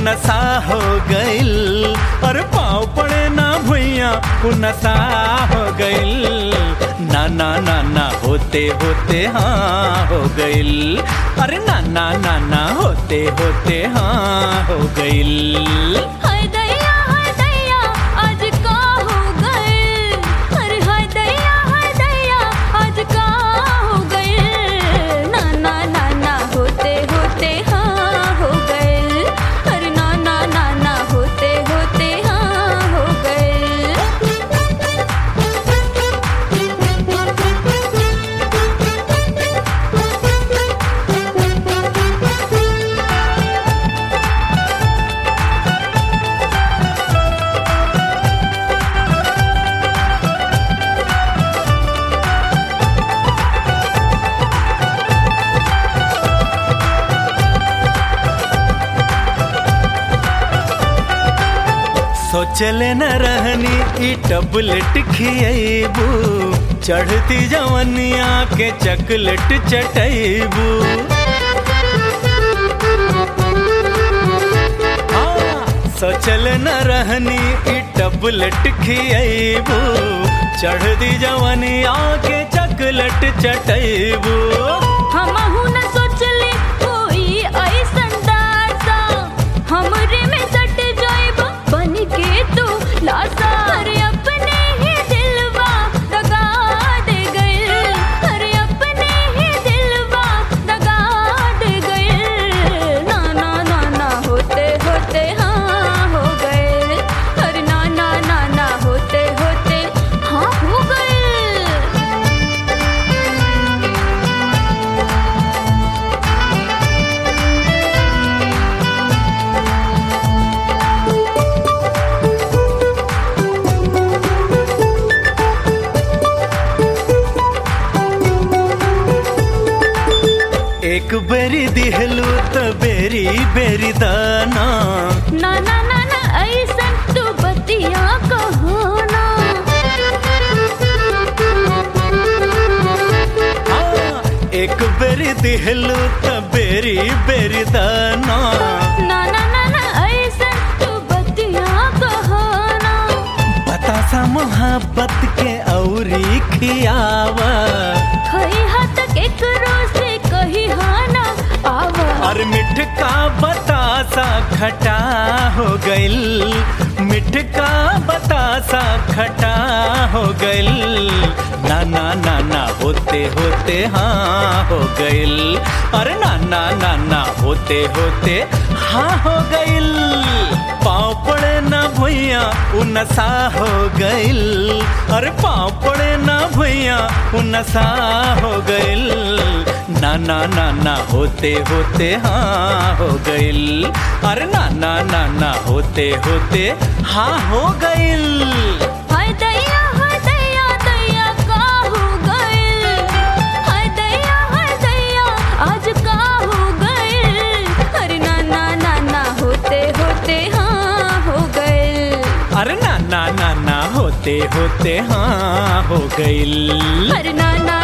नशा हो गइल अरे पाँव पड़े ना भुइया उ नशा हो गइल ना ना ना ना होते होते हाँ हो गइल अरे ना ना ना ना होते होते हाँ हो गइल हाय दैया हाय दैया आज का हो गए अरे हाय दैया हाय दैया आज का हो गए ना ना ना ना होते होते हाँ हो गए अरे ना ना ना ना होते होते हाँ हो गए सोचले न रहनी ई टबलेट खियबू चढ़ती जवनिया के चकलेट चटैबू सोचल न रहनी ई टबलेट खियबू चढ़ती जवनिया के चकलेट चटैबू हमहु न सोचले कोई ऐसन दासा हमरे में सट जाइब बन के तू लासा अरे अपने ही दिलवा दगा दे गए अरे अपने ही दिलवा दगा दे गए ना ना ना ना होते होते हाँ हो गए अरे ना ना ना ना होते होते हाँ हो गए एक बेरी दिहलू त बेरी बेरी दाना ना ना ना ना ऐसन तू बतिया कहो ना हाँ, एक बेरी दिहलू त बेरी बेरी दाना ना ना ना ना ऐसन तू बतिया कहो ना बतासा मोहब्बत के औरी खियावा खई हाथ केकरो से कही हाँ ना आवा और मिठ का बतासा खटा हो गइल मिठ का बतासा खटा हो गइल ना ना ना ना होते होते हाँ हो गइल अरे ना ना ना ना होते होते हाँ हो गइल पाँव पड़े ना भुइया उ नशा हो गइल अरे पाँव पड़े ना भुइया उ नशा हो गइल ना ना ना ना होते होते हाँ हो गइल अरे ना ना ना ना होते होते हाँ हो गइल हाय दैया हाय दैया दैया का हो गए हाय दैया हाय दैया आज का हो गए अरे ना ना ना ना होते होते हाँ हो गए अरे ना ना ना ना होते होते हाँ हो गइल अरे ना ना